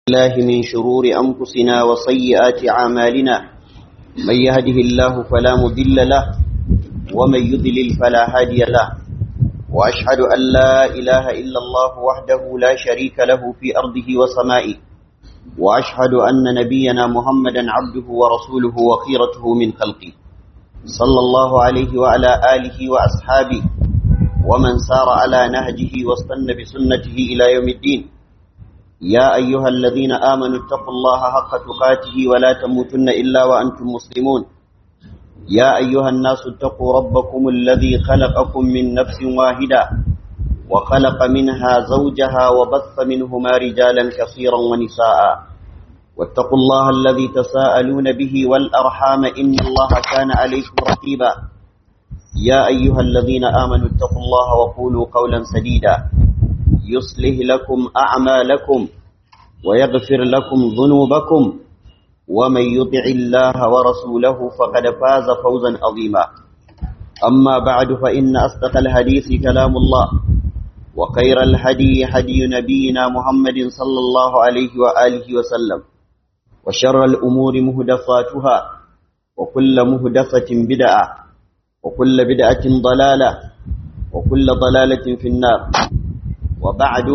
الله من شرور أنفسنا وسيئات أعمالنا من يهده الله فلا مضل له ومن يضلل فلا هادي له وأشهد أن لا إله إلا الله وحده لا شريك له في أرضه وسمائه وأشهد أن نبينا محمدا عبده ورسوله وخيرته من خلقه صلى الله عليه وعلى آله وأصحابه ومن سار على نهجه واستنى بسنته إلى يوم الدين يا أيها الذين آمنوا اتقوا الله حق تقاته ولا تموتن إلا وأنتم مسلمون يا أيها الناس اتقوا ربكم الذي خلقكم من نفس واحدة وخلق منها زوجها وبث منهما رجالا كثيرا ونساء واتقوا الله الذي تساءلون به والأرحام إن الله كان عليكم رقيبا يا أيها الذين آمنوا اتقوا الله وقولوا قولا سديدا يصلح لكم أعمالكم ويغفر لكم ذنوبكم ومن يطع الله ورسوله فقد فاز فوزا عظيما أما بعد فإن أصدق الحديث كلام الله وخير الهدي هدي نبينا محمد صلى الله عليه وآله وسلم وشر الأمور مهدفاتها وكل مهدفة بدعة وكل بدعة ضلالة وكل ضلالة في النار وبعد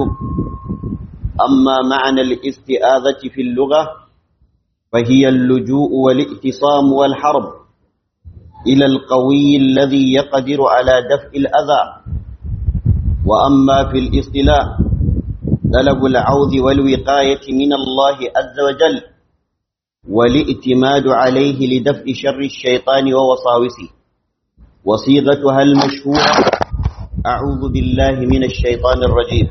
أما معنى الاستئاذة في اللغة فهي اللجوء والائتصام والحرب إلى القوي الذي يقدر على دفع الأذى وأما في الاصطلاح طلب العوذ والوقاية من الله عز وجل والائتماد عليه لدفع شر الشيطان ووساوسه وصيغتها المشهورة أعوذ بالله من الشيطان الرجيم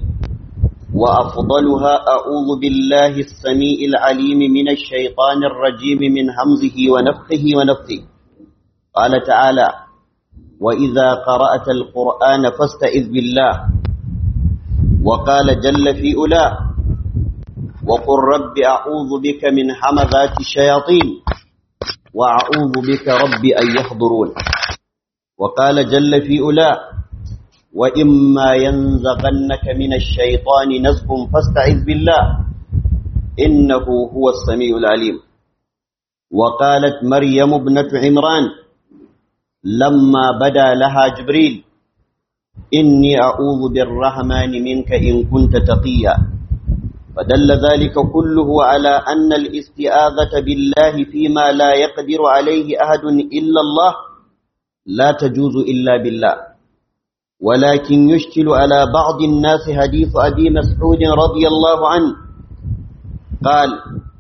وأفضلها أعوذ بالله السميع العليم من الشيطان الرجيم من همزه ونفخه ونفثه قال تعالى وإذا قرأت القرآن فاستئذ بالله وقال جل في أولى وقل رب أعوذ بك من حمذات الشياطين وأعوذ بك رب أن يحضرون وقال جل في أولى وإما ينزغنك من الشيطان نزغ فاستعذ بالله إنه هو السميع العليم وقالت مريم ابنة عمران لما بدا لها جبريل إني أعوذ بالرحمن منك إن كنت تقيا فدل ذلك كله على أن الاستئاذة بالله فيما لا يقدر عليه أحد إلا الله لا تجوز إلا بالله ولكن يشكل على بعض الناس حديث أبي مسعود رضي الله عنه قال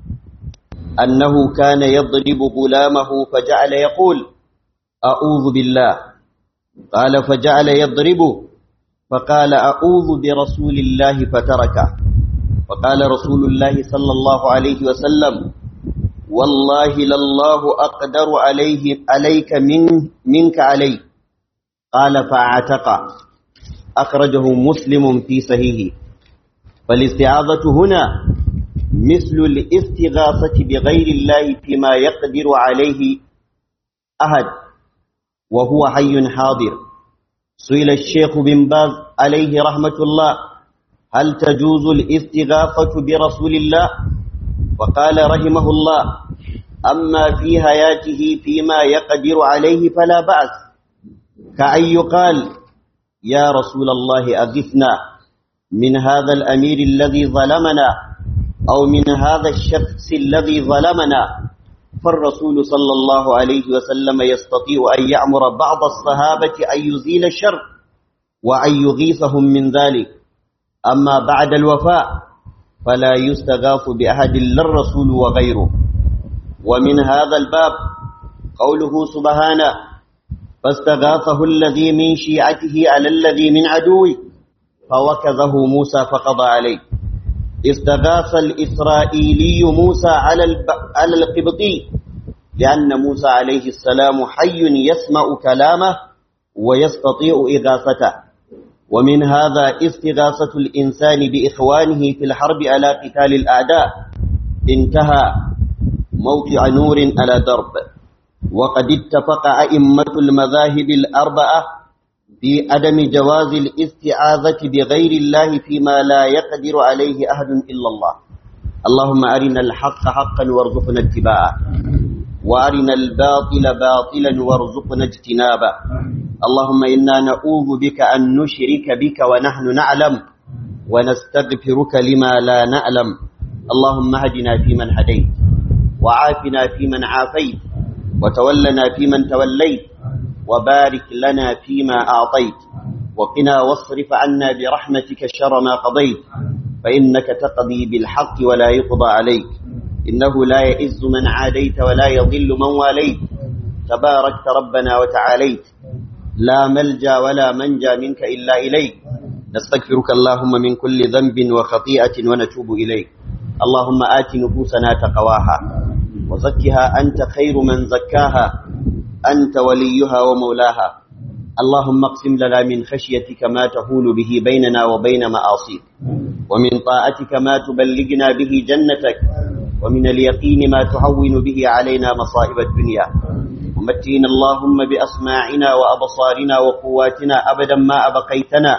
أنه كان يضرب غلامه فجعل يقول أعوذ بالله قال فجعل يضربه فقال أعوذ برسول الله فتركه فقال رسول الله صلى الله عليه وسلم والله لله أقدر عليه عليك من منك عليه قال فاعتق أخرجه مسلم في صحيحه فالاستعاذة هنا مثل الاستغاثة بغير الله فيما يقدر عليه أحد وهو حي حاضر سئل الشيخ بن باز عليه رحمة الله هل تجوز الاستغاثة برسول الله وقال رحمه الله أما في حياته فيما يقدر عليه فلا بأس كأن يقال يا رسول الله أغثنا من هذا الأمير الذي ظلمنا أو من هذا الشخص الذي ظلمنا فالرسول صلى الله عليه وسلم يستطيع أن يأمر بعض الصحابة أن يزيل الشر وأن يغيثهم من ذلك أما بعد الوفاء فلا يستغاث بأحد إلا الرسول وغيره ومن هذا الباب قوله سبحانه فاستغاثه الذي من شيعته على الذي من عدوه فوكذه موسى فقضى عليه استغاث الإسرائيلي موسى على على القبطي لأن موسى عليه السلام حي يسمع كلامه ويستطيع إغاثته ومن هذا استغاثة الإنسان بإخوانه في الحرب على قتال الأعداء انتهى موقع نور على درب وقد اتفق أئمة المذاهب الأربعة في عدم جواز الاستعاذة بغير الله فيما لا يقدر عليه أحد إلا الله اللهم أرنا الحق حقا وارزقنا اتباعه وأرنا الباطل باطلا وارزقنا اجتنابه اللهم إنا نعوذ بك أن نشرك بك ونحن نعلم ونستغفرك لما لا نعلم اللهم هدنا فيمن هديت وعافنا فيمن عافيت وتولنا فيمن توليت وبارك لنا فيما أعطيت وقنا واصرف عنا برحمتك شر ما قضيت فإنك تقضي بالحق ولا يقضى عليك إنه لا يئز من عاديت ولا يضل من واليت تباركت ربنا وتعاليت لا ملجا ولا منجا منك إلا إليك نستغفرك اللهم من كل ذنب وخطيئة ونتوب إليك اللهم آت نفوسنا تقواها وزكها أنت خير من زكاها أنت وليها ومولاها اللهم اقسم لنا من خشيتك ما تحول به بيننا وبين معاصيك ومن طاعتك ما تبلغنا به جنتك ومن اليقين ما تهون به علينا مصائب الدنيا ومتينا اللهم بأسماعنا وأبصارنا وقواتنا أبدا ما أبقيتنا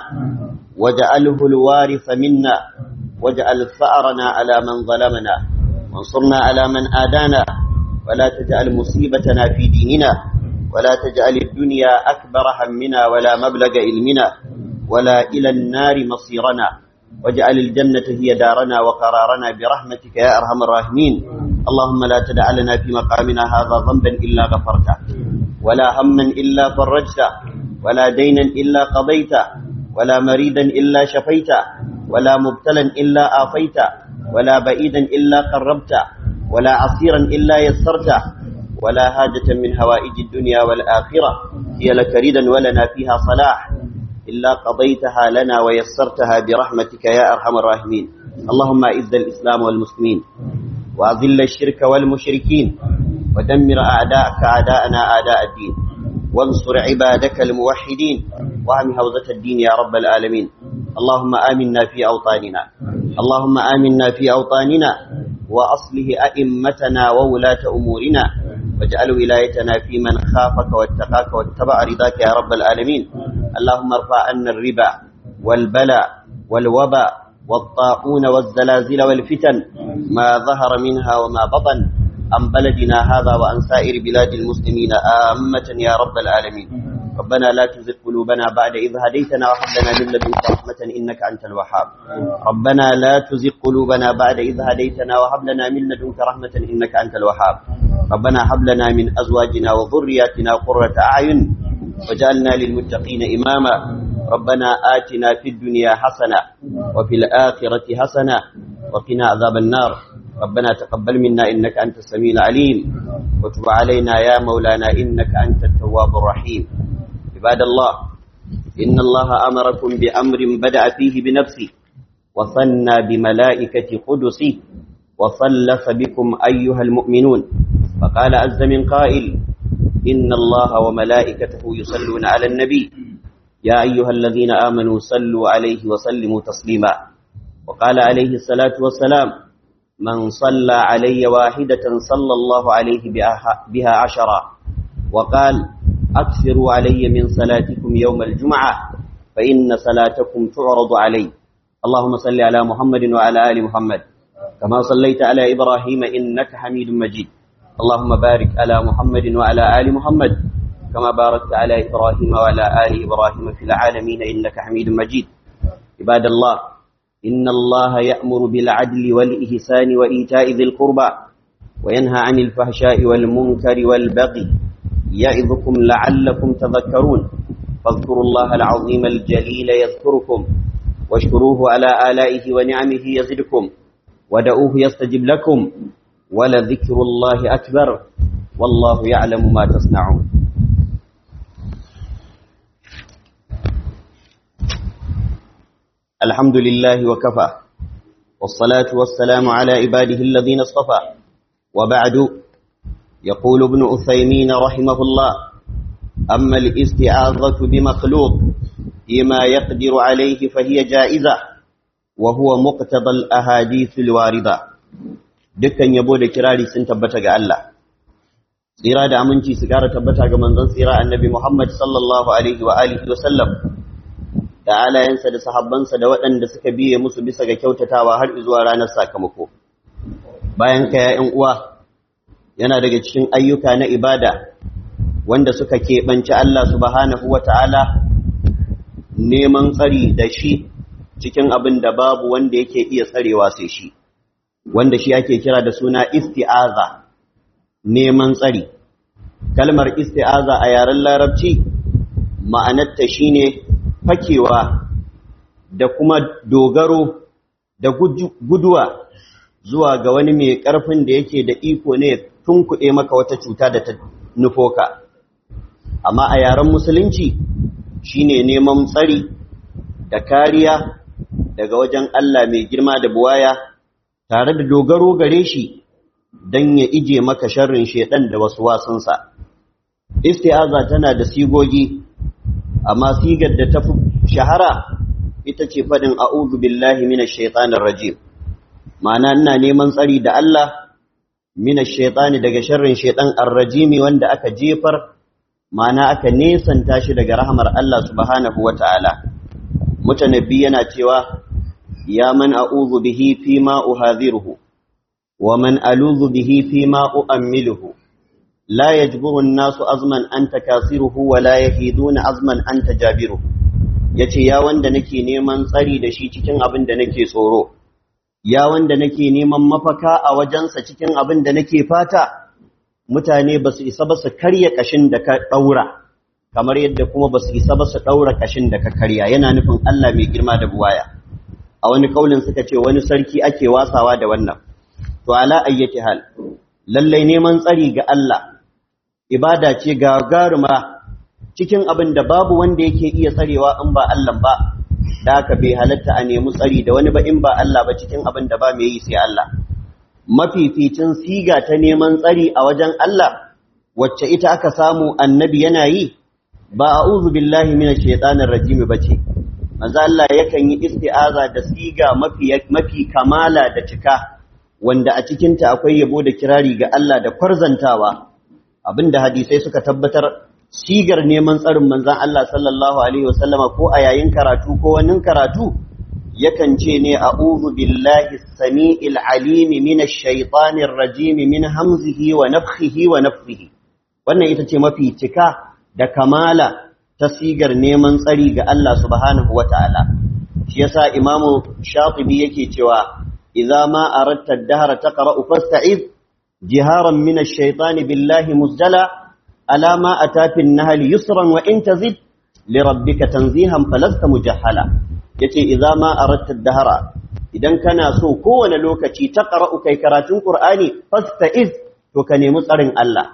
واجعله الوارث منا واجعل ثأرنا على من ظلمنا وانصرنا على من آدانا ولا تجعل مصيبتنا في ديننا ولا تجعل الدنيا أكبر همنا ولا مبلغ علمنا ولا إلى النار مصيرنا واجعل الجنة هي دارنا وقرارنا برحمتك يا أرحم الراحمين اللهم لا تدع لنا في مقامنا هذا ذنبا إلا غفرته ولا هما إلا فرجته ولا دينا إلا قضيته ولا مريدا إلا شفيته ولا مبتلا إلا آفيته ولا بعيدا إلا قربته ولا عصيرا إلا يسرته ولا حاجة من هوائج الدنيا والآخرة هي لك ردا ولنا فيها صلاح إلا قضيتها لنا ويسرتها برحمتك يا أرحم الراحمين اللهم أعز الإسلام والمسلمين وأذل الشرك والمشركين ودمر أعداءك أعداءنا أعداء الدين وانصر عبادك الموحدين وهم هوزة الدين يا رب العالمين اللهم آمنا في أوطاننا اللهم آمنا في أوطاننا وأصله أئمتنا وولاة أمورنا واجعل ولايتنا في من خافك واتقاك واتبع رضاك يا رب العالمين اللهم ارفع عنا الربا والبلاء والوباء والطاعون والزلازل والفتن ما ظهر منها وما بطن عن بلدنا هذا وعن سائر بلاد المسلمين آمة يا رب العالمين ربنا لا تزغ قلوبنا بعد إذ هديتنا وهب لنا من لدنك رحمة إنك أنت الوهاب ربنا لا تزغ قلوبنا بعد إذ هديتنا وهب لنا من لدنك رحمة إنك أنت الوهاب ربنا هب لنا من أزواجنا وذرياتنا قرة أعين وجعلنا للمتقين إماما ربنا آتنا في الدنيا حسنة وفي الآخرة حسنة وقنا عذاب النار ربنا تقبل منا إنك أنت السميع العليم وتب علينا يا مولانا إنك أنت التواب الرحيم عباد الله إن الله أمركم بأمر بدأ فيه بنفسه وصلنا بملائكة قدسه وصلف بكم أيها المؤمنون فقال عز من قائل إن الله وملائكته يصلون على النبي يا أيها الذين آمنوا صلوا عليه وسلموا تسليما وقال عليه الصلاة والسلام من صلى علي واحدة صلى الله عليه بها عشرا وقال أكثروا علي من صلاتكم يوم الجمعة فإن صلاتكم تعرض علي اللهم صل على محمد وعلى آل محمد كما صليت على إبراهيم إنك حميد مجيد اللهم بارك على محمد وعلى آل محمد كما باركت على إبراهيم وعلى آل إبراهيم في العالمين إنك حميد مجيد عباد الله إن الله يأمر بالعدل والإحسان وإيتاء ذي القربى وينهى عن الفحشاء والمنكر والبغي يعظكم لعلكم تذكرون فاذكروا الله العظيم الجليل يذكركم واشكروه على آلائه ونعمه يزدكم ودعوه يستجب لكم ولذكر الله أكبر والله يعلم ما تصنعون الحمد لله وكفى والصلاة والسلام على عباده الذين اصطفى وبعد يقول ابن أثيمين رحمه الله أما الاستعاذة بمخلوق فيما يقدر عليه فهي جائزة وهو مقتضى الأحاديث الواردة dukkan yabo da kirari sun tabbata ga Allah tsira da aminci su kara tabbata ga manzon tsira annabi Muhammad sallallahu alaihi wa alihi wa sallam da alayensa da sahabbansa da waɗanda suka biye musu bisa ga kyautatawa har zuwa ranar sakamako bayan ka ‘ya'yan uwa yana daga cikin ayyuka na ibada wanda suka keɓanci Allah subhanahu wa ta'ala neman tsari da shi cikin abin da babu wanda yake iya tsarewa sai shi wanda shi ake kira da suna isti'aza neman tsari kalmar isti'aza a yaren larabci ma'anarta shine fakewa da kuma dogaro da guduwa zuwa ga wani mai ƙarfin da yake da iko ne tunkuɗe maka wata cuta da ta nufo ka amma a yaren musulunci shine neman tsari da kariya daga wajen Allah mai girma da buwaya tare da dogaro gare shi don ya ije maka sharrin shedan da wasu wasunsa isti'aza tana da sigogi amma sigar da ta fi shahara ita ce faɗin a'udhu billahi minash shaitanir rajim ma'ana ina neman tsari da Allah minash shaitani daga sharrin shaitan ar-rajimi wanda aka jefar ma'ana aka nesanta shi daga rahamar Allah subhanahu wata'ala mutanabbi yana cewa ya man a'udhu bihi fi ma uhadhiruhu wa man aludhu bihi fi ma u'ammiluhu la yajburu an-nasu azman anta kasiruhu wa la yahiduna azman anta jabiruhu yace ya wanda nake neman tsari da shi cikin abin da nake tsoro ya wanda nake neman mafaka a wajensa cikin abin da nake fata mutane ba su isa ba su karya kashin da ka ɗaura kamar yadda kuma ba su isa ba su ɗaura kashin da ka karya yana nufin Allah mai girma da buwaya a wani kaulin suka ce wani sarki ake wasawa da wannan to ala ayyati hal lallai neman tsari ga Allah ibada ce gagaruma cikin abin da babu wanda yake iya tsarewa in ba Allah ba da haka bai halatta a nemi tsari da wani ba in ba Allah ba cikin abin da ba mai yi sai Allah mafificin siga ta neman tsari a wajen Allah wacce ita aka samu annabi yana yi ba a'udhu billahi minash shaitanir rajim bace manzo Allah yakan yi isti'aza da siga mafi mafi kamala da cika wanda a cikin ta akwai yabo da kirari ga Allah da kwarzantawa abinda hadisai suka tabbatar sigar neman tsarin manzon Allah sallallahu alaihi wasallama ko a yayin karatu ko wani karatu yakan ce ne a'udhu billahi as-sami'il alim minash shaitanir rajim min hamzihi wa nafthihi wa nafthihi wannan ita ce mafi cika da kamala ta sigar neman tsari ga Allah subhanahu wata'ala shi yasa imamu shatibi yake cewa idza ma aradta ad-dahra taqra'u fasta'iz jiharan minash shaitani billahi muzdala ala ma atafi an-nahl yusran wa in tazid li rabbika tanzihan falasta mujahhala yace idza ma aradta ad-dahra idan kana so kowane lokaci ta qara'u kai karatun qur'ani fasta'iz to ka nemi tsarin Allah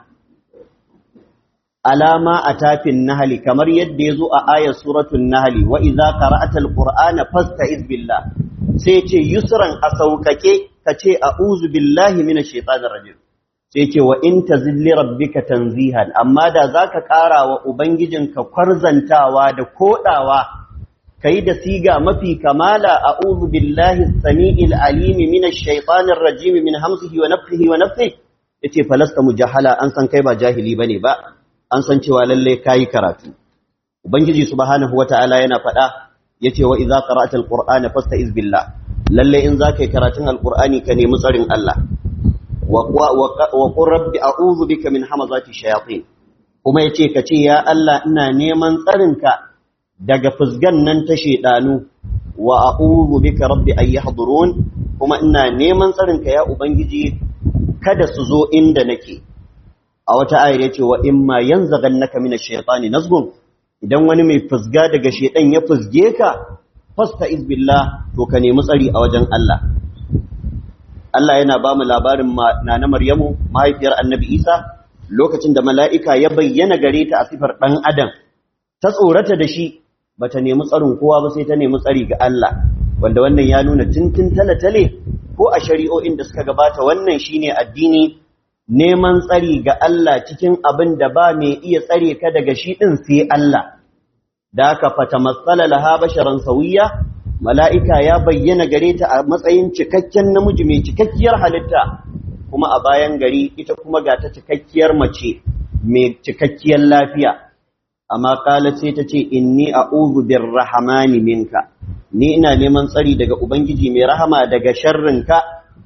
alama atafin nahli kamar yadda yazo a ayar suratul nahli wa idza qara'ata al-qur'ana fasta'iz billah sai ce yusran a saukake kace a'udhu billahi minash shaitanir rajim sai ce wa in tazilli rabbika tanzihan amma da zaka ƙara wa ubangijinka kwarzantawa da kodawa kai da siga mafi kamala a'udhu billahi as-sami'il alim minash shaitanir rajim min hamzihi wa nafthihi wa nafthihi yace falasta mujahala an san kai ba jahili bane ba an san cewa lalle kayi karatu ubangiji subhanahu wataala yana faɗa yace wa idza qara'ta al-qur'ana fasta'iz billah lalle in zaka yi karatun al-qur'ani ka nemi tsarin Allah wa qur rabbi a'udhu bika min hamazati shayatin kuma yace ka ce ya Allah ina neman tsarinka daga fusgan nan ta shedanu wa a'udhu bika rabbi ay yahdurun kuma ina neman tsarinka ya ubangiji kada su zo inda nake a wata ayar yace wa imma yanzaghannaka minash shaitani nazgun idan wani mai fusga daga shedan ya fusge ka fasta'iz billah to ka nemi tsari a wajen Allah Allah yana ba mu labarin nana Maryamu mahaifiyar Annabi Isa lokacin da mala'ika ya bayyana gare ta a sifar ɗan adam ta tsorata da shi bata nemi tsarin kowa ba sai ta nemi tsari ga Allah wanda wannan ya nuna tuntun talatale ko a shari'o'in da suka gabata wannan shine addini neman tsari ga Allah cikin abin da ba mai iya tsare ka daga shi ɗin sai Allah da aka fata matsala laha basharan sauyiya mala'ika ya bayyana gare ta a matsayin cikakken namiji mai cikakkiyar halitta kuma a bayan gari ita kuma ga ta cikakkiyar mace mai cikakkiyar lafiya amma kala sai ta ce inni a'udhu birrahmani minka ni ina neman tsari daga ubangiji mai rahama daga sharrinka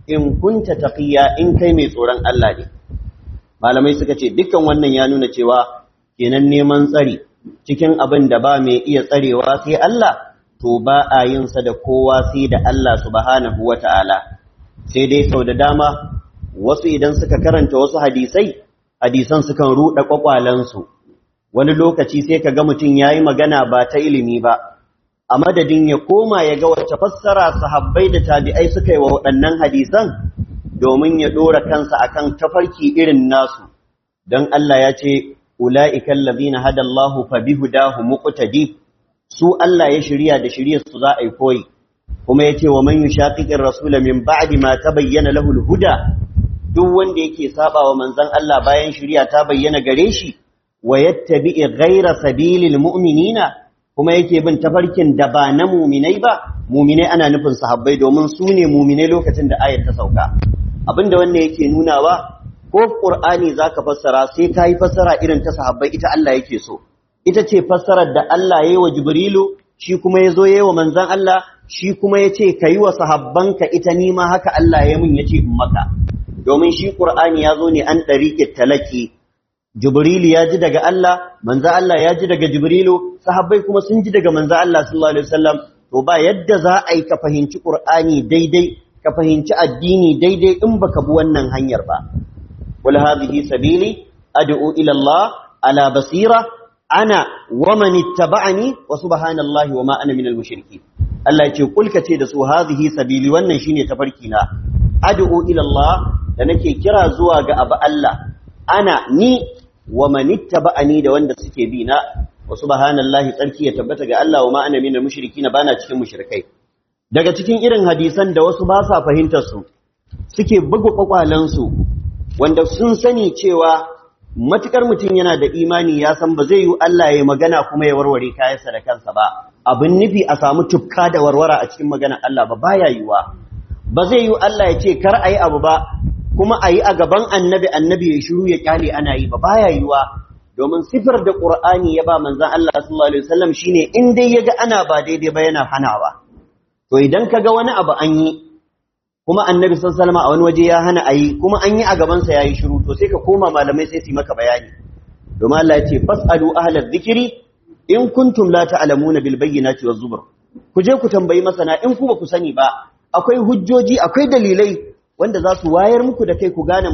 in kunta taqiya in kai mai tsoron Allah ne malamai suka ce dukkan wannan ya nuna cewa kenan neman tsari cikin abin da ba mai iya tsarewa sai Allah to ba a yin sa da kowa sai da Allah subhanahu wata'ala sai dai sau da dama wasu idan suka karanta wasu hadisai hadisan sukan ruɗa kwakwalansu wani lokaci sai ka ga mutum yayi magana ba ta ilimi ba a madadin ya koma ya ga wacce fassara sahabbai da tabi'ai suka yi wa waɗannan hadisan domin ya ɗora kansa akan tafarki irin nasu don Allah ya ce ula'ikan lazina hadallahu fa bihudahu muqtadi su Allah ya shirya da shiryar su za a yi koyi kuma yace wa man yushaqiqir rasula min ba'di ma tabayyana lahu al-huda duk wanda yake saba wa manzon Allah bayan shirya ta bayyana gare shi wa yattabi'i ghayra sabilil mu'minina kuma yake bin tafarkin da ba na muminai ba muminai ana nufin sahabbai domin su ne muminai lokacin da ayat ta sauka abinda wannan yake nunawa ko qur'ani zaka fassara sai ka yi fassara irin ta sahabbai ita Allah yake so ita ce fassarar da Allah yayi wa jibrilu shi kuma yazo yayi wa manzon Allah shi kuma yace kai wa sahabbanka ita ni ma haka Allah ya mun yace in maka domin shi qur'ani yazo ne an dariqit talaki Jibrilu ya ji daga Allah, manzo Allah ya ji daga Jibrilu, sahabbai kuma sun ji daga manzo Allah sallallahu alaihi wasallam. To ba yadda za a yi ka fahimci Qur'ani daidai, ka fahimci addini daidai in baka bi wannan hanyar ba. Wal hadhihi sabili ad'u ila Allah ala basira ana wa man ittaba'ani wa subhanallahi wa ma ana minal mushrikeen. Allah ya ce kulka ce da su hadhihi sabili wannan shine tafarki na. Ad'u ila Allah da nake kira zuwa ga abu Allah. Ana ni wa manittaba'ani da wanda suke bi na wa subhanallahi tsarki ya tabbata ga Allah wa ma ana minal mushrikin bana cikin mushrikai daga cikin irin hadisan da wasu ba sa fahimtar su suke bugu kwakwalan su wanda sun sani cewa matukar mutum yana da imani ya san ba zai yi Allah ya magana kuma ya warware kayansa da kansa ba abin nufi a samu tufka da warwara a cikin maganar Allah ba baya yiwa ba zai yi Allah ya ce kar ayi abu ba kuma a yi a gaban annabi annabi ya shiru ya kyale ana yi ba baya yiwa domin sifar da qur'ani ya ba manzon Allah sallallahu alaihi wasallam shine in dai yaga ana ba daidai ba yana hanawa to idan kaga wani abu an yi kuma annabi sallallahu alaihi wasallam a wani waje ya hana ayi kuma an yi a gaban sa yayi shiru to sai ka koma malamai sai su maka bayani domin Allah ya ce fasalu ahlal dhikri in kuntum la ta'lamuna bil bayyinati waz zubur ku je ku tambayi masana in ku ba ku sani ba akwai hujjoji akwai dalilai wanda za su wayar muku da kai ku gane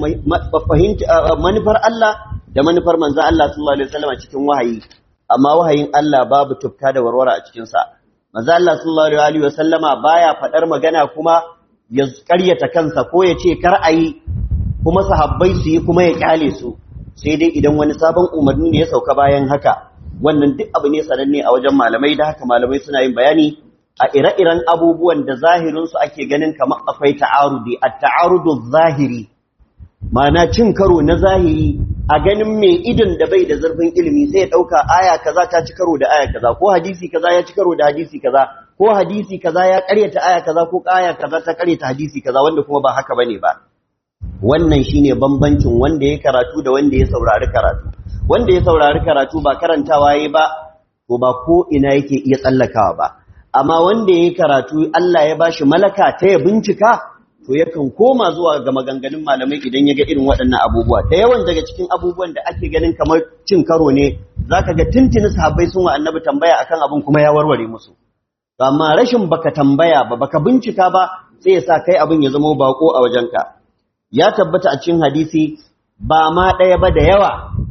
manufar Allah da manufar manzo Allah sallallahu alaihi wasallam cikin wahayi amma wahayin Allah babu tufka da warwara a cikin sa manzo Allah sallallahu alaihi wasallama baya fadar magana kuma ya karyata kansa ko ya ce kar ayi kuma sahabbai su yi kuma ya kyale su sai dai idan wani sabon umarni ne ya sauka bayan haka wannan duk abu ne sananne a wajen malamai da haka malamai suna yin bayani a ire-iren abubuwan da zahirinsu ake ganin kamar akwai ta'arudi a ta'arudu zahiri ma'ana cin karo na zahiri a ganin mai idon da bai da zurfin ilimi sai ya ɗauka aya kaza ta ci karo da aya kaza ko hadisi kaza ya ci karo da hadisi kaza ko hadisi kaza ya ƙaryata aya kaza ko aya kaza ta ƙaryata hadisi kaza wanda kuma ba haka bane ba wannan shine bambancin wanda ya karatu da wanda ya saurari karatu wanda ya saurari karatu ba karantawa yayi ba to ba ko ina yake iya tsallakawa ba amma wanda ya karatu Allah ya bashi malaka ta ya bincika to yakan koma zuwa ga maganganun malamai idan ya ga irin waɗannan abubuwa da yawan daga cikin abubuwan da ake ganin kamar cin karo ne zaka ga tuntuni sahabbai sun wa annabi tambaya akan abin kuma ya warware musu amma rashin baka tambaya ba baka bincika ba sai ya sa kai abin ya zama bako a wajenka ya tabbata a cikin hadisi ba ma ɗaya ba da yawa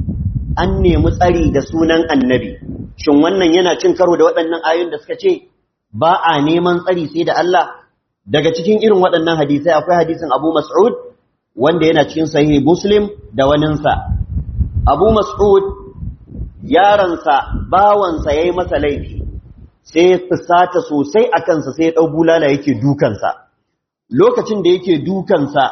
an nemi tsari da sunan annabi shin wannan yana cin karo da waɗannan ayoyin da suka ce ba a neman tsari sai da Allah daga cikin irin waɗannan hadisai akwai hadisin Abu Mas'ud wanda yana cikin sahihi Muslim da waninsa Abu Mas'ud yaransa bawansa yayi masa laifi sai fusata sosai a kansa sai ya ɗau bulala yake dukansa lokacin da yake dukansa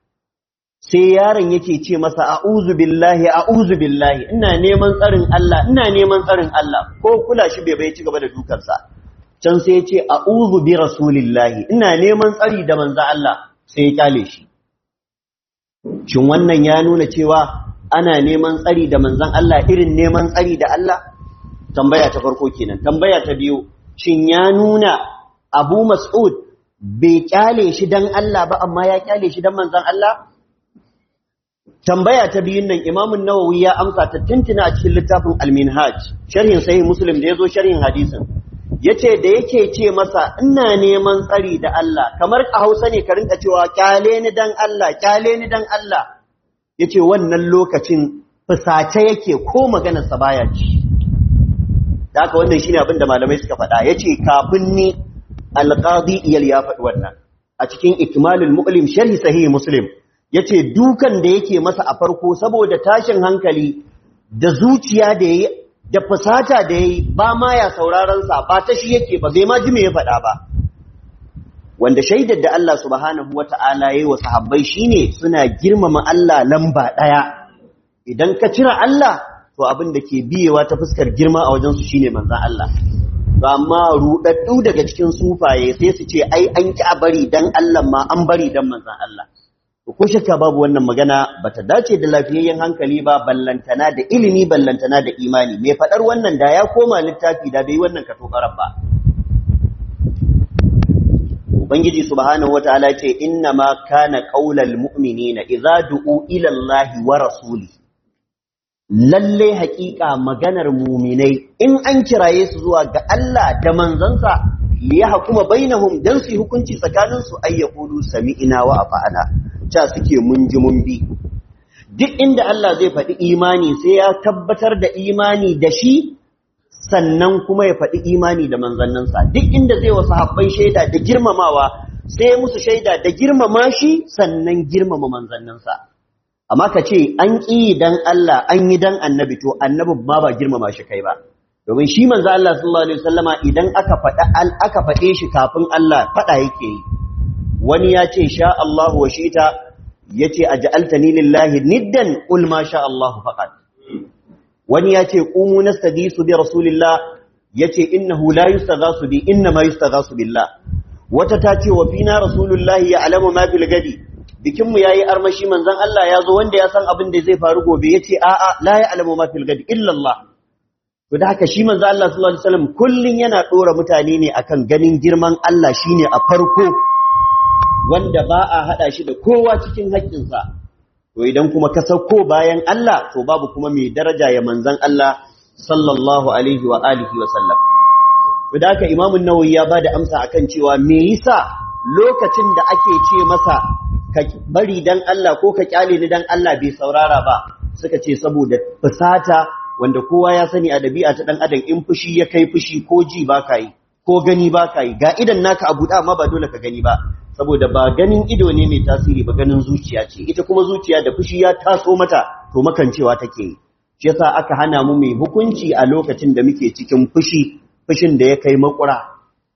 sai yaron yake ce masa a'udhu billahi a'udhu billahi ina neman tsarin Allah ina neman tsarin Allah ko kula shi bai bai ci gaba da dukansa can sai ya ce a'udhu bi rasulillahi ina neman tsari da manzo Allah sai ya kyale shi shin wannan ya nuna cewa ana neman tsari da manzon Allah irin neman tsari da Allah tambaya ta farko kenan tambaya ta biyu shin ya nuna Abu Mas'ud bai kyale shi dan Allah ba amma ya kyale shi dan manzon Allah tambaya ta biyun nan Imam Nawawi ya amsa ta tintina a cikin littafin Al-Minhaj sharhin sahih Muslim da yazo sharhin hadisin yace da yake ce masa ina neman tsari da Allah kamar a Hausa ne ka rinka cewa kyale ni dan Allah kyale ni dan Allah yace wannan lokacin fusace yake ko maganar sa baya ci da haka wannan shine abin da malamai suka faɗa yace kafin ni al-qadi iyal ya faɗi wannan a cikin ikmalul mu'lim sharhi sahih Muslim yace dukan da yake masa a farko saboda tashin hankali da zuciya da yayi da fusata da yayi ba ma ya sauraron sa ba ta shi yake ba bai ma ji me ya faɗa ba wanda shaidar da Allah subhanahu wata'ala yayi wa sahabbai shine suna girmama Allah lamba daya idan ka cire Allah to abin da ke biyewa ta fuskar girma a wajen su shine manzon Allah to amma rudaddu daga cikin sufaye sai su ce ai an ki a bari dan Allah ma an bari dan manzon Allah ko shakka babu wannan magana bata dace da lafiyayyen hankali ba ballantana da ilimi ballantana da imani mai fadar wannan da ya koma littafi da bai wannan katokaran ba ubangiji subhanahu wataala ce inna ma kana qaulal mu'minina idza du'u ila allahi wa rasuli lalle haƙiƙa maganar muminai in an kiraye su zuwa ga Allah da manzansa liya hukuma bainahum dan su hukunci tsakaninsu ayyaqulu sami'ina wa afa'ana ca suke mun ji mun bi duk inda Allah zai faɗi imani sai ya tabbatar da imani da shi sannan kuma ya faɗi imani da manzanninsa duk inda zai wasu habbai shaida da girmamawa sai musu shaida da girmama shi sannan girmama manzanninsa amma ka ce an ƙi dan Allah an yi dan annabi to annabi ma ba girmama shi kai ba domin shi manzo Allah sallallahu alaihi wasallama idan aka faɗa aka faɗe shi kafin Allah faɗa yake yi wani ya ce sha Allah wa shita yace aj'altani lillahi niddan qul ma sha Allah faqat wani ya ce qumu nastadisu bi rasulillah yace innahu la yustaghasu bi inna ma yustaghasu billah wata ta ce wa fina rasulullahi ya'lamu ma fil gadi bikin mu yayi armashi manzon Allah ya zo wanda ya san abin da zai faru gobe yace a'a la ya'lamu ma fil gadi illa Allah to da haka shi manzon Allah sallallahu alaihi wasallam kullun yana dora mutane ne akan ganin girman Allah shine a farko wanda ba a haɗa shi da kowa cikin haƙƙinsa to idan kuma ka sauko bayan Allah to babu kuma mai daraja ya manzan Allah sallallahu alaihi wa alihi wa sallam to da haka Imam Nawawi ya bada amsa akan cewa me yasa lokacin da ake ce masa ka bari dan Allah ko ka kyale ni dan Allah bai saurara ba suka ce saboda fusata wanda kowa ya sani a dabi'a ta dan adam in fushi ya kai fushi ko ji ba ka yi ko gani ba ka yi ga idan naka abu da amma ba dole ka gani ba saboda ba ganin ido ne mai tasiri ba ganin zuciya ce ita kuma zuciya da fushi ya taso mata to makancewa take yi shi yasa aka hana mu mai hukunci a lokacin da muke cikin fushi fushin da ya kai makura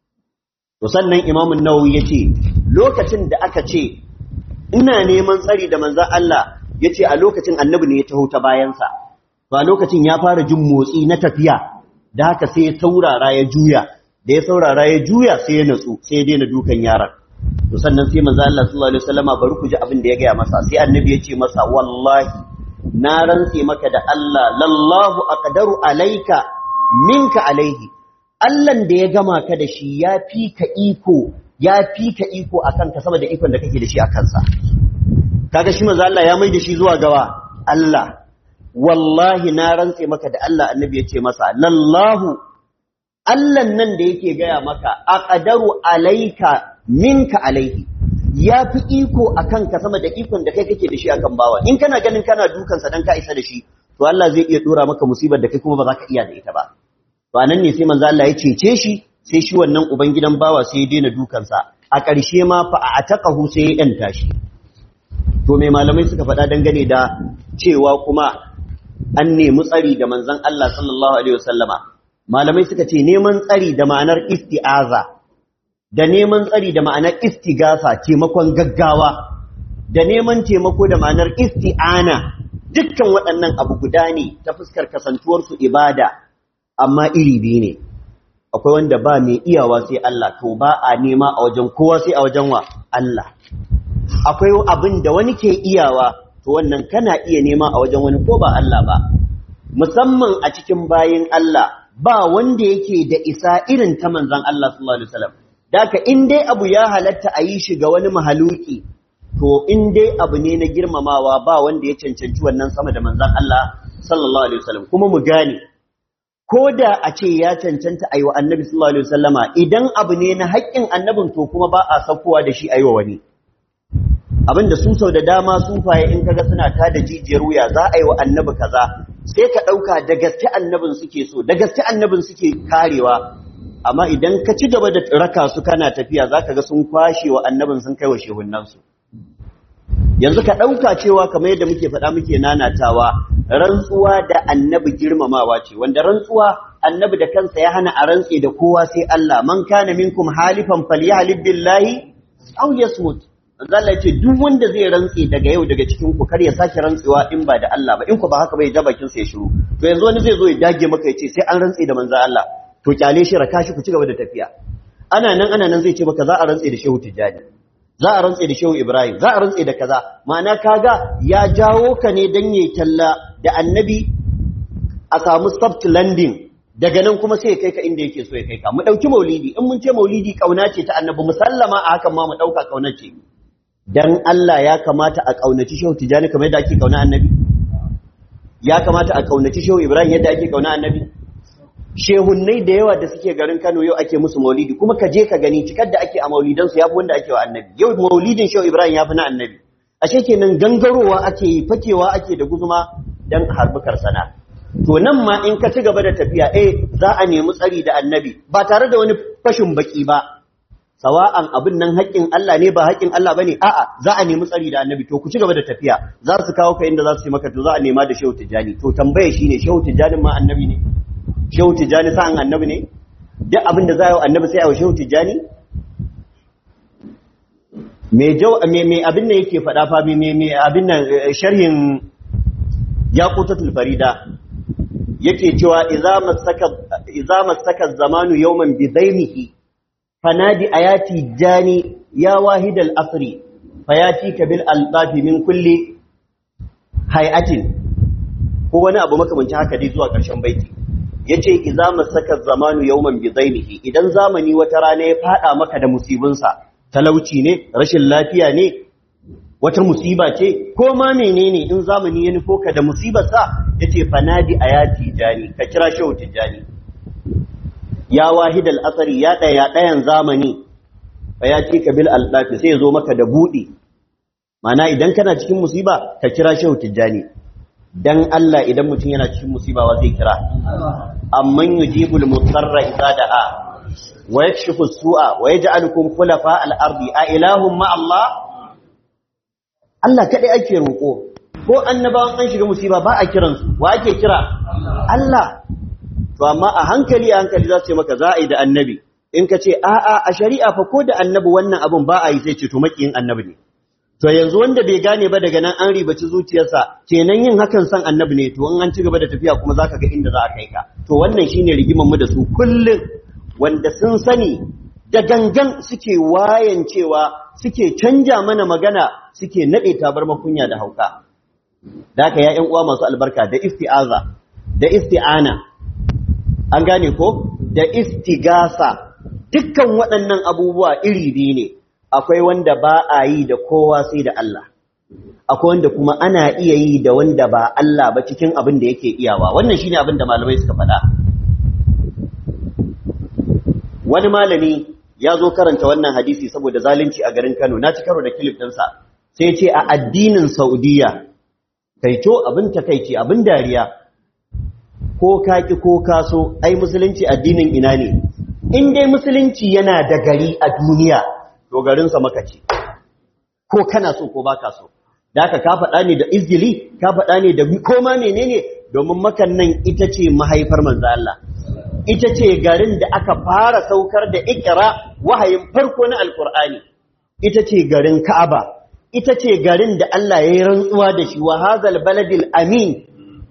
to sannan imamun nawawi yace lokacin da aka ce ina neman tsari da manzon Allah yace a lokacin annabi ne ya taho ta bayansa to a lokacin ya fara jin motsi na tafiya da haka sai ya saurara ya juya da ya saurara ya juya sai ya natsu sai ya daina dukan yaron to sannan sai manzo Allah sallallahu alaihi wasallama bari ku ji abin da ya gaya masa sai annabi ya ce masa wallahi na rantse maka da Allah lallahu aqdaru alayka minka alaihi Allahn da ya gama ka da shi ya fi ka iko ya fi ka iko akan ka saboda ikon da kake da shi a kansa kaga shi manzo Allah ya mai da shi zuwa gawa Allah wallahi na rantse maka da Allah annabi ya ce masa lallahu Allahn nan da yake gaya maka aqdaru alayka minka alaihi ya fi iko a kanka sama da ikon da kai kake da shi a kan bawa in kana ganin kana dukansa dan ka isa da shi to Allah zai iya dora maka musibar da kai kuma ba za ka iya da ita ba to anan ne sai manzo Allah ya cece shi sai shi wannan ubangidan bawa sai ya daina dukansa a ƙarshe ma fa a ataqahu sai ya danta shi to me malamai suka faɗa dangane da cewa kuma an nemi tsari da manzon Allah sallallahu alaihi wasallama malamai suka ce neman tsari da ma'anar isti'aza da neman tsari da ma'anar istigasa taimakon gaggawa da neman taimako da ma'anar isti'ana dukkan waɗannan abu guda ne ta fuskar kasantuwarsu ibada amma iri biyu ne akwai wanda ba mai iyawa sai Allah to ba a nema a wajen kowa sai a wajen wa Allah akwai abin da wani ke iyawa to wannan kana iya nema a wajen wani ko ba Allah ba musamman a cikin bayin Allah ba wanda yake da isa irin ta manzon Allah sallallahu alaihi wasallam daka in dai abu ya halatta a yi shi ga wani mahaluki to in dai abu ne na girmamawa ba wanda ya cancanci wannan sama da manzon Allah sallallahu alaihi wasallam kuma mu gane ko da a ce ya cancanta a yi wa annabi sallallahu alaihi wasallama idan abu ne na haƙƙin annabin to kuma ba a saukowa da shi a yi wa wani abin da su sau da dama sufaye in kaga suna ta da jijiyar wuya za a yi wa annabi kaza sai ka ɗauka da gaske annabin suke so da gaske annabin suke karewa amma idan ka ci gaba da raka su kana tafiya za ka ga sun kwashe wa annabin sun kai wa shehunansu yanzu ka ɗauka cewa kamar yadda muke faɗa muke nanatawa rantsuwa da annabi girmamawa ce wanda rantsuwa annabi da kansa ya hana a rantse da kowa sai Allah man kana minkum halifan falyahlib billahi aw yasmut Allah ce duk wanda zai rantse daga yau daga cikin ku kar ya sake rantsewa in ba da Allah ba in ku ba haka bai ja bakin sa ya shiru to yanzu wani zai zo ya dage maka ya ce sai an rantse da manzo Allah to kyale shi raka shi ku ci gaba da tafiya ana nan ana nan zai ce maka za a rantse da Shehu Tijjani za a rantse da Shehu Ibrahim za a rantse da kaza ma'ana kaga ya jawo ka ne dan yayi talla da annabi a samu soft landing daga nan kuma sai ya kai ka inda yake so ya kai ka mu dauki maulidi in mun ce maulidi kauna ce ta annabi musallama a hakan ma mu dauka kauna ce dan Allah ya kamata a kaunaci Shehu Tijjani kamar yadda ake kauna annabi ya kamata a kaunaci Shehu Ibrahim yadda ake kauna annabi shehunnai da yawa da suke garin Kano yau ake musu maulidi kuma ka je ka gani cikar da ake a maulidansu yafi wanda ake wa annabi yau maulidin Shehu Ibrahim yafi na annabi ashe kenan gangarowa ake yi fakewa ake da guzuma dan harbukar sana to nan ma in ka ci gaba da tafiya eh za a nemi tsari da annabi ba tare da wani fashin baki ba sawa'an abin nan haƙƙin Allah ne ba haƙƙin Allah bane a'a za a nemi tsari da annabi to ku ci gaba da tafiya za su kawo ka inda za su yi maka to za a nema da Shehu Tijjani to tambaye shine Shehu Tijjani ma annabi ne Shehu Tijjani sa'an annabi ne duk abin da za a yi annabi sai a yi Shehu Tijjani me jau me me abin nan yake faɗa fa me me abin nan sharhin yaqutatul farida yake cewa idza masaka idza masaka zamanu yawman bi daimihi fanadi ayati jani ya wahidal asri fayatika bil alqafi min kulli hay'atin ko wani abu makamancin haka dai zuwa ƙarshen baiti yace idza masaka zamanu yawman bi daimihi idan zamani wata rana ya fada maka da musibinsa talauci ne rashin lafiya ne wata musiba ce ko ma menene in zamani ya nufo ka da musibarsa yace fanadi ayati jani ka kira shehu tijani ya wahidal asari ya daya dayan zamani fa ya ci ka bil aldafi sai ya zo maka da budi mana idan kana cikin musiba ka kira shehu tijani dan Allah idan mutum yana cikin musiba wa zai kira amman yujibul mutarra idza da'a wa yakshifu su'a wa yaj'alukum khulafa al-ardi a ilahum ma Allah Allah kadai ake roko ko annabawan an shiga musiba ba a kiransu wa ake kira Allah to amma a hankali a hankali za su ce maka za a yi da annabi in ka ce a'a a shari'a fa ko da annabi wannan abun ba a yi sai ce to makiyin annabi ne to yanzu wanda bai gane ba daga nan an ribaci zuciyarsa kenan yin hakan san annabi ne to in an ci gaba da tafiya kuma zaka ga inda za a kai ka to wannan shine rigiman mu da su kullum wanda sun sani da gangan suke wayan cewa suke canja mana magana suke nade tabar makunya da hauka da haka ya ƴan uwa masu albarka da isti'aza da isti'ana an gane ko da istigasa dukkan waɗannan abubuwa iri biyu ne akwai wanda ba a yi da kowa sai da Allah akwai wanda kuma ana iya yi da wanda ba Allah ba cikin abin da yake iyawa wannan shine abin da malamai suka faɗa wani malami ya zo karanta wannan hadisi saboda zalunci a garin Kano na ci karo da kilif ɗinsa sai ce a addinin Saudiya kaito abin takaici abin dariya ko kaki ko kaso ai musulunci addinin ina ne in dai musulunci yana da gari a duniya to garinsa maka ce ko kana so ko baka so da haka ka faɗa ne da izgili ka faɗa ne da koma menene domin makan nan ita ce mahaifar manzo Allah ita ce garin da aka fara saukar da ikra wahayin farko na alkur'ani ita ce garin ka'aba ita ce garin da Allah ya yi rantsuwa da shi wa hazal baladil amin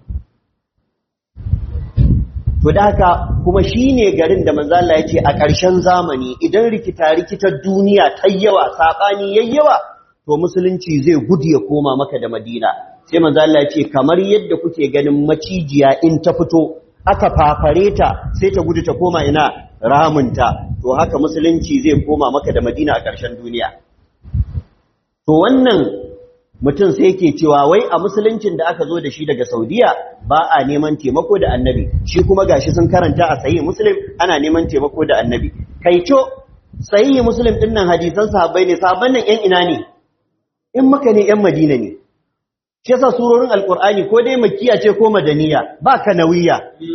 to da haka kuma shine garin da manzo Allah ya ce a ƙarshen zamani idan rikita rikitar duniya ta yawa sabani yayyawa to musulunci zai gudu ya koma maka da Madina sai manzo Allah ya ce kamar yadda kuke ganin macijiya in ta fito aka fafare ta sai ta gudu ta koma ina ramunta to haka musulunci zai koma maka da madina a ƙarshen duniya to wannan mutum sai yake cewa wai a musuluncin da aka zo da shi daga saudiya ba a neman taimako da annabi shi kuma gashi sun karanta a sayi muslim ana neman taimako da annabi kai co sayi muslim din nan hadisan sahabbai ne sahabban nan yan ina ne in maka ne yan madina ne shi yasa surorin alqur'ani ko dai makkiya ce ko madaniya ba kanawiya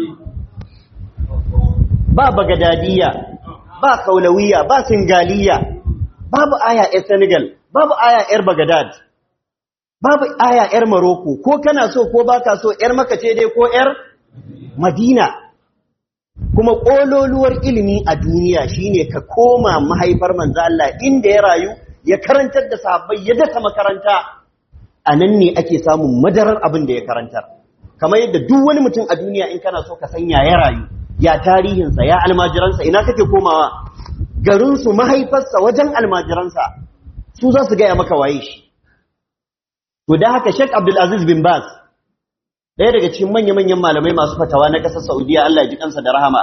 ba bagadadiya ba kaulawiya ba singaliya babu aya yar senegal babu aya yar bagadad babu aya yar maroko ko kana so ko baka so yar maka ce dai ko yar madina kuma kololuwar ilimi a duniya shine ka koma mahaifar manzo Allah inda ya rayu ya karantar da sahabbai ya dasa makaranta anan ne ake samun madarar abin da ya karantar kamar yadda duk wani mutum a duniya in kana so ka sanya ya rayu ya tarihinsa ya almajiransa ina kake komawa garinsu mahaifarsa wajen almajiransa su za su gaya maka waye shi to da haka Sheikh Abdul Aziz bin Baz ɗaya daga cikin manya-manyan malamai masu fatawa na ƙasar Saudiya Allah ya ji kansa da rahama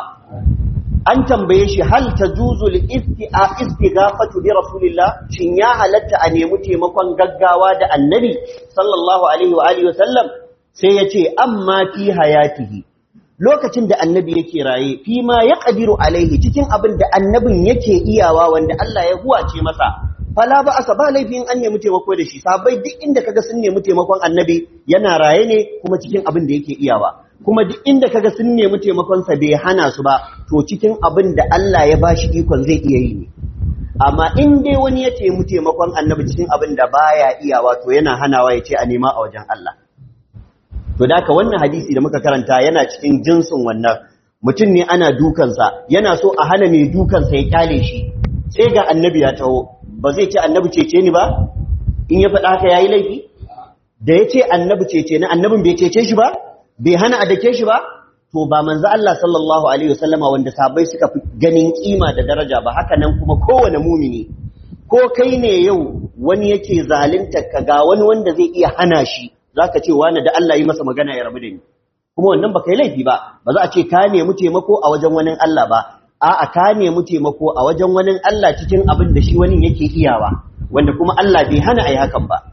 an tambaye shi hal tajuzu al-isti'a istighafatu bi rasulillah shin ya halatta a nemi taimakon gaggawa da annabi sallallahu alaihi wa alihi wasallam sai ya ce amma fi hayatihi lokacin da annabi yake raye fi ma ya ƙadiru alaihi cikin abin da annabin yake iyawa wanda Allah ya huwace masa fala ba asa ba laifin an nemi taimako da shi sabai duk inda kaga sun nemi taimakon annabi yana raye ne kuma cikin abin da yake iyawa kuma duk inda kaga sun nemi taimakon sa bai hana su ba to cikin abin da Allah ya bashi ikon zai iya yi ne amma in dai wani ya nemi taimakon annabi cikin abin da baya iyawa to yana hanawa ya ce a nema a wajen Allah To da wannan hadisi da muka karanta yana cikin jinsin wannan mutum ne ana dukansa yana so a hana mai dukansa ya kyale shi sai ga annabi ya taho ba zai ce annabi cece ni ba in ya faɗa haka yayi laifi da ya ce annabi cece ni annabin bai cece shi ba bai hana a dake shi ba to ba manzo Allah sallallahu alaihi wasallama wanda sabai suka fi ganin kima da daraja ba haka nan kuma kowane mumini ko kai ne yau wani yake zalunta ka ga wani wanda zai iya hana shi za ka ce wani da Allah yi masa magana ya rabu da ni kuma wannan ba kai laifi ba ba za a ce ka nemi taimako a wajen wani Allah ba a'a ka nemi taimako a wajen wani Allah cikin abin da shi wani yake iyawa wanda kuma Allah bai hana ai hakan ba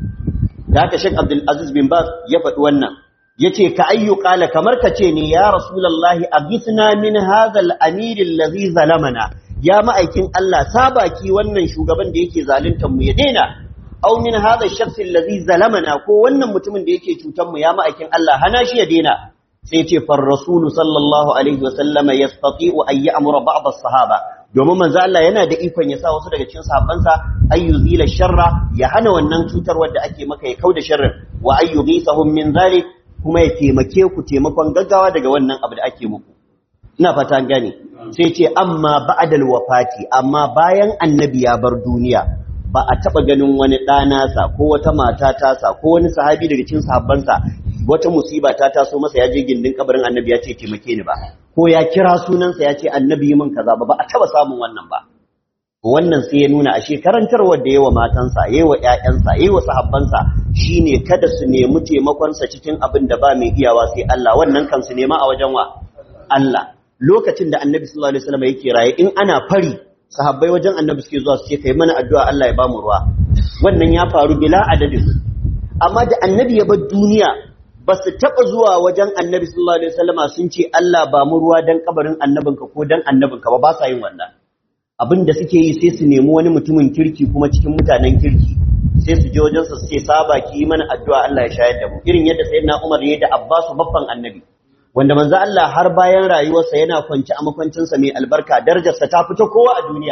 da haka Sheikh Abdul Aziz bin Baz ya faɗi wannan yace ka ayyu qala kamar ka ce ne ya rasulullahi aghithna min hadha al-amir alladhi zalamana ya ma'aikin Allah sabaki wannan shugaban da yake zaluntar mu ya daina aw min hadha ash-shakhs alladhi zalamana ko wannan mutumin da yake cutar mu ya ma'aikin Allah hana shi ya daina sai ce far rasul sallallahu alaihi wa sallama yastati'u an ya'mura ba'd as-sahaba domin manzo Allah yana da ikon ya sa wasu daga cikin sahabbansa ay yuzila sharra ya hana wannan cutar wanda ake maka ya kauda sharrin wa ay yughisahum min zalik kuma ya taimake ku taimakon gaggawa daga wannan abu da ake muku ina fata gane sai ce amma ba'dal wafati amma bayan annabi ya bar duniya ba a taɓa ganin wani ɗanasa ko wata mata tasa ko wani sahabi daga cikin sahabbansa wata musiba ta taso masa ya je gindin kabarin annabi ya ce taimake ni ba ko ya kira sunansa ya ce annabi yi min kaza ba ba a taɓa samun wannan ba wannan sai ya nuna a shekarantarwar da yawa matansa yawa ƴaƴansa yawa sahabbansa shine kada su nemi taimakonsa cikin abin da ba mai iyawa sai Allah wannan kan su nema a wajen wa Allah lokacin da annabi sallallahu alaihi wasallam yake raye in ana fari sahabbai wajen annabi suke zuwa su ce kai mana addu'a Allah ya bamu ruwa wannan ya faru bila adadin amma da annabi ya bar duniya ba su taɓa zuwa wajen annabi sallallahu alaihi wasallama sun ce Allah ba mu ruwa dan kabarin annabinka ko dan annabinka ba ba sa yin wannan abin da suke yi sai su nemi wani mutumin kirki kuma cikin mutanen kirki sai su je wajen su ce saba ki yi mana addu'a Allah ya shayar da mu irin yadda sayyidina Umar ya da Abbasu babban annabi wanda manzo Allah har bayan rayuwarsa yana kwance a makwancinsa mai albarka darajarsa ta fita kowa a duniya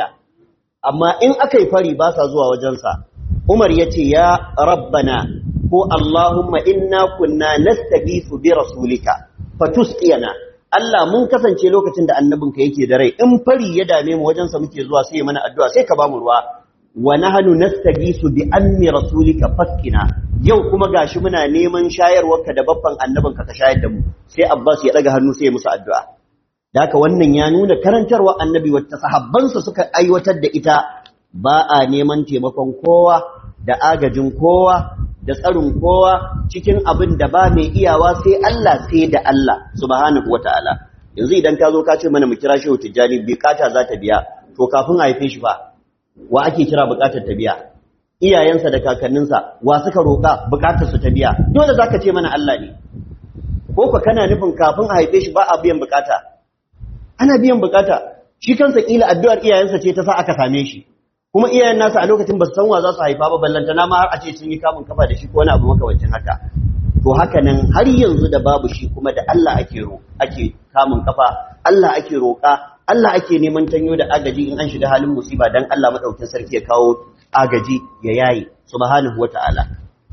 amma in aka yi fari ba sa zuwa wajensa Umar ya ce ya rabbana ko Allahumma inna kunna nastaghithu bi rasulika fatusqiyana Allah mun kasance lokacin da annabinka yake da rai in fari ya dame mu wajensa muke zuwa sai mana addu'a sai ka ba mu ruwa wa nahnu nastaghisu bi ammi rasulika faskina yau kuma gashi muna neman shayarwarka da babban annabinka ka shayar da mu sai Abbas ya daga hannu sai ya musu addu'a da haka wannan ya nuna karantarwa annabi wata sahabbansa suka aiwatar da ita ba a neman taimakon kowa da agajin kowa da tsarin kowa cikin abin da ba mai iyawa sai Allah sai da Allah subhanahu wata'ala yanzu idan ka zo ka ce mana mu kira shehu tijjani bukata za ta biya to kafin a haife shi fa wa ake kira bukatar ta biya iyayensa da kakanninsa wa suka roƙa bukatar su ta biya dole zaka ce mana Allah ne ko ka kana nufin kafin a haife shi ba a biyan bukata ana biyan bukata shi kansa kila addu'ar iyayensa ce ta sa aka same shi kuma iyayen nasa a lokacin ba su san wa za su haifa ba ballantana ma har a ce sun yi kamun kafa da shi ko wani abu makamancin haka to haka nan har yanzu da babu shi kuma da Allah ake ro ake kamun kafa Allah ake roƙa Allah ake neman tanyo da agaji in an shiga halin musiba dan Allah madaukakin sarki ya kawo agaji ya yayi subhanahu wata'ala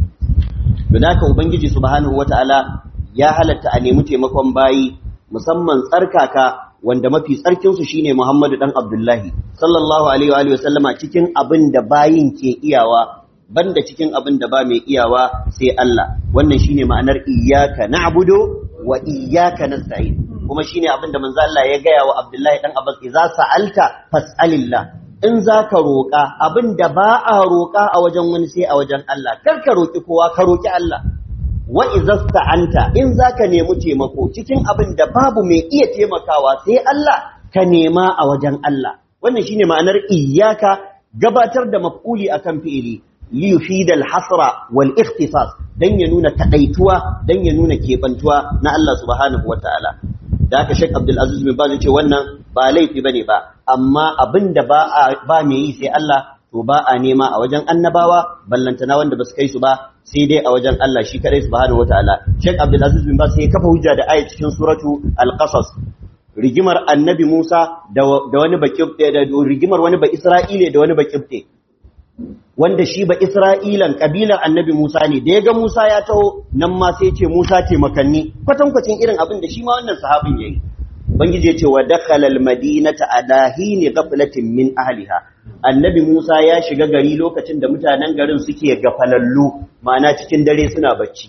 don haka ubangiji subhanahu wata'ala ya halatta a nemi taimakon bayi musamman tsarkaka wanda mafi tsarkinsu shine Muhammadu dan Abdullahi sallallahu alaihi wa sallama cikin abin da bayin ke iyawa banda cikin abin da ba mai iyawa sai Allah wannan shine ma'anar iyyaka na'budu wa iyyaka nasta'in kuma shine abin da manzo Allah ya gaya wa Abdullahi dan Abbas idza sa'alta fas'alillah in zaka roƙa abin da ba a roƙa a wajen wani sai a wajen Allah kar ka roƙi kowa ka roƙi Allah wa izasta'anta in zaka nemi taimako cikin abin da babu mai iya taimakawa sai Allah ka nema a wajen Allah wannan shine ma'anar iyyaka gabatar da maf'uli akan fi'ili li yufidal hasra wal ikhtisas dan ya nuna takaituwa dan ya nuna kebantuwa na Allah subhanahu wataala da haka Sheikh Abdul Aziz bin Baz ce wannan ba laifi bane ba amma abin da ba ba mai yi sai Allah to ba a nema a wajen annabawa ballantana wanda ba su kai su ba sai dai a wajen Allah shi kadai subhanahu wataala Sheikh Abdul Aziz bin Baz sai kafa hujja da ayat cikin suratu Al-Qasas rigimar annabi Musa da wani bakibte da rigimar wani ba Isra'ile da wani bakibte wanda shi ba Isra'ilan kabilar annabi Musa ne da ya ga Musa ya taho nan ma sai ce Musa taimakanni kwatankwacin irin abin da shi ma wannan sahabin yayi Ubangiji ya ce wa dakhala al-madinata ala hini ghaflatin min ahliha annabi Musa ya shiga gari lokacin da mutanen garin suke gafalallu ma'ana cikin dare suna bacci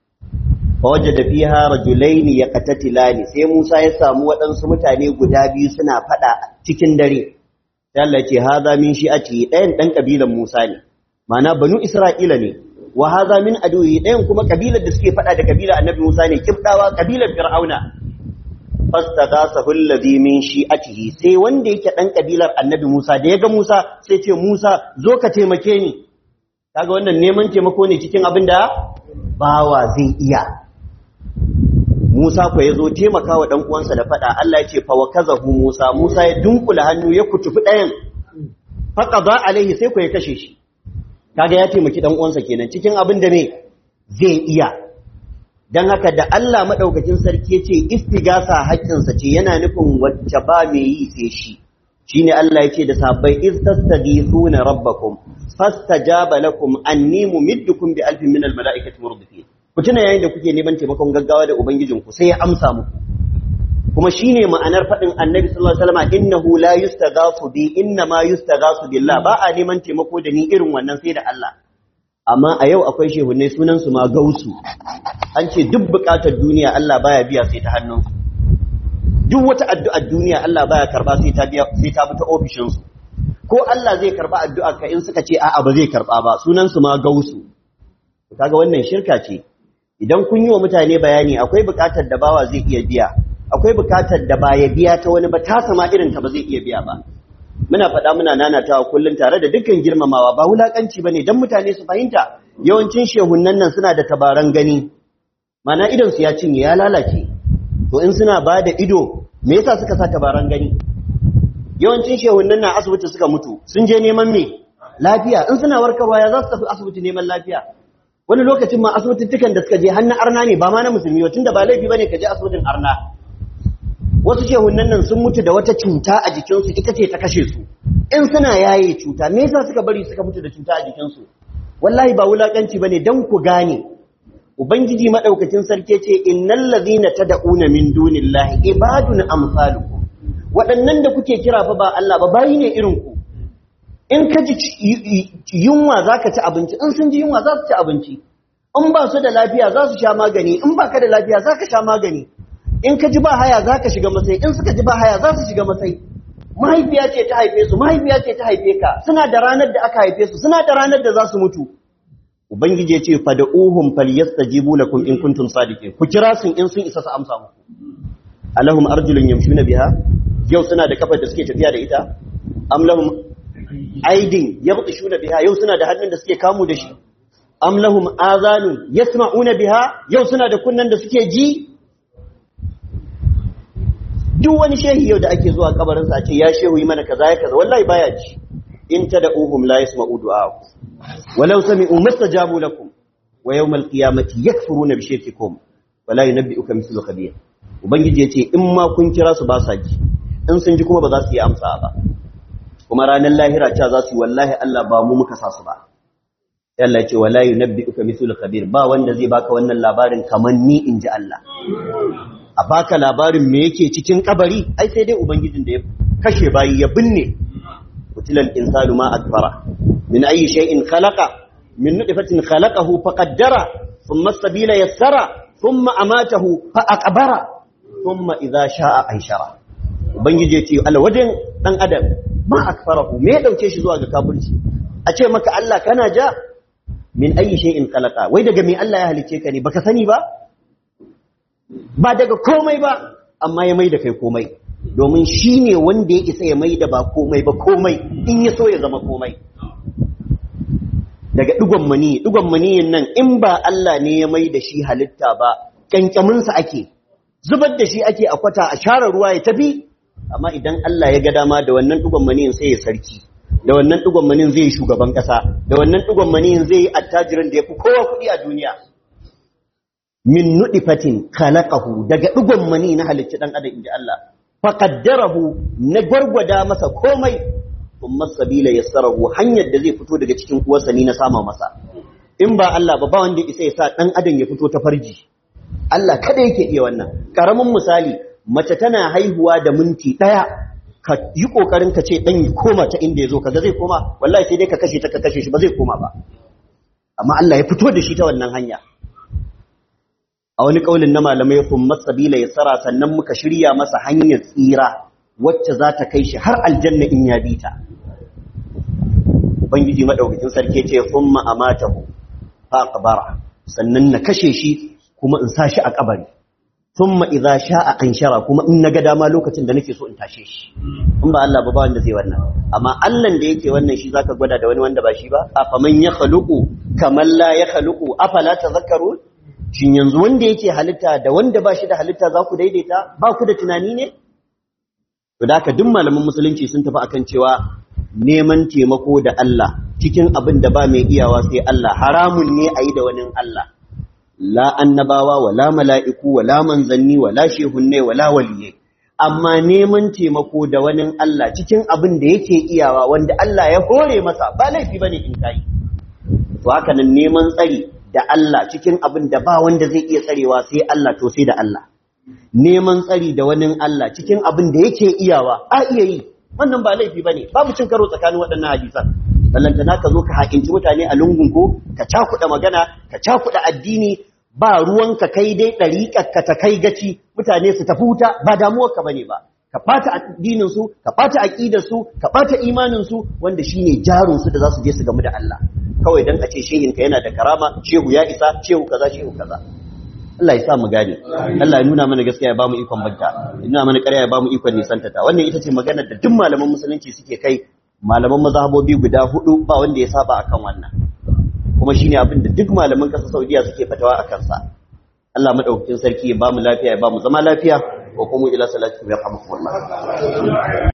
fawajada fiha rajulain yaqtatilani sai Musa ya samu waɗansu mutane guda biyu suna fada cikin dare sai Allah ya ce hadha min shi'ati ɗayan dan kabilan Musa ne ma'ana banu Isra'ila ne wa hadha min aduhi ɗayan kuma kabilar da suke fada da kabilar annabi Musa ne kibdawa kabilar Fir'auna fastaghasahu alladhi min shi'atihi sai wanda yake dan kabilar annabi Musa da yaga Musa sai ce Musa zo ka taimake ni kaga wannan neman taimako ne cikin abin da bawa zai iya Musa ko yazo taimaka wa dan uwansa da fada Allah ya ce fa wakazahu Musa Musa ya dunkula hannu ya kutufi dayan faqada alaihi sai ko ya kashe shi kaga ya taimaki dan uwansa kenan cikin abin da ne zai iya don haka da Allah maɗaukakin sarki ya ce istigasa haƙƙinsa ce yana nufin wacce ba mai yi sai shi shi ne Allah ya ce da sabbai iz tastaghithuna rabbakum fastajaba lakum anni mumiddukum bi alfin min almalaikati murdifin ku tuna yayin da kuke neman taimakon gaggawa da ubangijinku sai ya amsa muku kuma shine ma'anar faɗin annabi sallallahu alaihi wasallam innahu la yustaghasu bi inna ma yustaghasu billah ba a neman taimako da ni irin wannan sai da Allah amma a yau akwai shehunai sunansu ma gausu an ce duk bukatar duniya Allah baya biya sai ta hannunsu duk wata addu'ar duniya Allah baya karba sai ta biya sai ta bi ta ofishinsu ko Allah zai karba addu'ar ka in suka ce a'a ba zai karba ba sunansu ma gausu kaga wannan shirka ce idan kun yi wa mutane bayani akwai bukatar da bawa zai iya biya akwai bukatar da ba ya biya ta wani ba ta sama irin ta ba zai iya biya ba muna faɗa muna nanatawa kullum tare da dukkan girmamawa ba wulakanci bane dan mutane su fahimta yawancin shehunnan nan suna da tabaran gani mana idon su ya cinye ya lalace to in suna ba da ido me yasa suka sa tabaran gani yawancin shehunnan nan asibiti suka mutu sun je neman me lafiya in suna warkarwa ya za su tafi asibiti neman lafiya wani lokacin ma asibitittukan da suka je hannun arna ne ba ma na musulmi ba tunda ba laifi bane ka je asibitin arna wasu shehunan nan sun mutu da wata cuta a jikinsu ita ce ta kashe su in suna yaye cuta me yasa suka bari suka mutu da cuta a jikinsu wallahi ba wulakanci bane dan ku gane ubangiji madaukakin sarki ce innal ladhina tad'una min dunillahi ibadun amsalukum waɗannan da kuke kira fa ba Allah ba bayi ne irin ku in ka ji yunwa zaka ci abinci in sun ji yunwa za su ci abinci in ba su da lafiya za su sha magani in ba ka da lafiya za ka sha magani in ka ji ba haya za ka shiga masai in suka ji ba haya za su shiga masai mahaifiya ce ta haife su mahaifiya ce ta haife ka suna da ranar da aka haife su suna da ranar da za su mutu ubangiji ya ce fad'uhum falyastajibu lakum in kuntum sadiqin ku kira sun in sun isa su amsa muku alahum arjulun yamshuna biha yau suna da kafar da suke tafiya da ita am lahum aidin yabtishuna biha yau suna da hannun da suke kamu da shi am lahum azanun yasma'una biha yau suna da kunnan da suke ji duk wani shehi yau da ake zuwa kabarin sa ce ya shehu yi mana kaza ya kaza wallahi baya ji in tad'uhum la yasma'u du'aakum walau sami'u mastajabu lakum wa yawmal qiyamati yakfuruna bi shirkikum wala yunabbi'uka mithlu khabir ubangiji yace in ma kun kira su ba sa ji in sun ji kuma ba za su yi amsa ba kuma ranar lahira cewa za su yi wallahi Allah ba mu muka sa su ba Allah ya ce wala yunabbi'uka mithlu khabir ba wanda zai baka wannan labarin kaman ni in ji Allah a baka labarin me yake cikin kabari ai sai dai ubangijin da ya kashe bayi ya binne kutilal insanu ma akbara min ayi shay'in khalaqa min nutfatin khalaqahu faqaddara thumma as-sabila yassara thumma amatahu fa aqbara thumma idha sha'a anshara ubangiji ya ce alwadin dan adam ma akfarahu me ya dauke shi zuwa ga kafirci a ce maka Allah kana ja min ayi shay'in khalaqa wai daga me Allah ya halice ka ne baka sani ba ba daga komai ba amma ya mai da kai komai domin shi ne wanda ya isa ya mai da ba komai ba komai in ya so ya zama komai daga digon mani digon maniyin nan in ba Allah ne ya mai da shi halitta ba kankaminsa ake zubar da shi ake a kwata a share ruwa ya tafi amma idan Allah ya ga dama da wannan digon maniyin sai ya sarki da wannan digon maniyin zai yi shugaban kasa da wannan digon maniyin zai yi attajirin da ya fi kowa kuɗi a duniya min nudifatin khalaqahu daga digon mani na halicci dan adam inji Allah faqaddarahu na gwargwada masa komai kuma sabila yassarahu hanyar da zai fito daga cikin uwarsa ni na sama masa in ba Allah ba ba wanda isa ya sa dan adam ya fito ta farji Allah kada yake iya wannan karamin misali mace tana haihuwa da minti daya ka yi kokarin ka ce dan ya koma ta inda yazo kaga zai koma wallahi sai dai ka kashe ta ka kashe shi ba zai koma ba amma Allah ya fito da shi ta wannan hanya a wani kaulin na malamai kun masabila ya tsara sannan muka shirya masa hanyar tsira wacce za ta kai shi har aljanna in ya bita ubangiji madaukakin sarki ce thumma amatahu fa aqbara sannan na kashe shi kuma in sa shi a kabari thumma idza sha'a anshara kuma in naga dama lokacin da nake so in tashe shi in ba Allah ba ba wanda zai wannan amma Allah da yake wannan shi zaka gwada da wani wanda ba shi ba afaman ya khaluqu kaman la ya khaluqu afala tadhakkarun shin yanzu wanda yake halitta da wanda ba shi da halitta za ku daidaita ba ku da tunani ne? To da duk malaman musulunci sun tafi akan cewa neman taimako da Allah cikin abin da ba mai iyawa sai Allah haramun ne a yi da wani Allah. La annabawa wala mala'iku wala manzanni wala shehunne wala waliye. Amma neman taimako da wani Allah cikin abin da yake iyawa wanda Allah ya hore masa ba laifi bane in kai. To haka nan neman tsari da Allah cikin abin da ba wanda zai iya tsarewa sai Allah to sai da Allah neman tsari da wani Allah cikin abin da yake iyawa a iya yi wannan ba laifi bane babu cin karo tsakanin waɗannan hadisan ballantana ka zo ka hakinci mutane a lungun ko ka cakuɗa magana ka cakuɗa addini ba ruwanka kai dai ɗariƙar ka ta kai gaci mutane su tafi wuta ba damuwarka bane ba ka ɓata addinin su ka ɓata aƙidar su ka ɓata imanin su wanda shine jarin su da za su je su gamu da Allah kawai dan a ce shehinka yana da karama shehu ya isa shehu kaza shehu kaza Allah ya sa mu gane Allah ya nuna mana gaskiya ya bamu ikon banta ya nuna mana ƙarya ya bamu ikon nisanta ta wannan ita ce maganar da duk malaman musulunci suke kai malaman mazhabobi guda hudu ba wanda ya saba akan wannan kuma shine abin da duk malaman ƙasar Saudiya suke fatawa akan sa Allah madaukakin sarki ya bamu lafiya ya bamu zama lafiya wa kuma ila salati ya rahmukumullah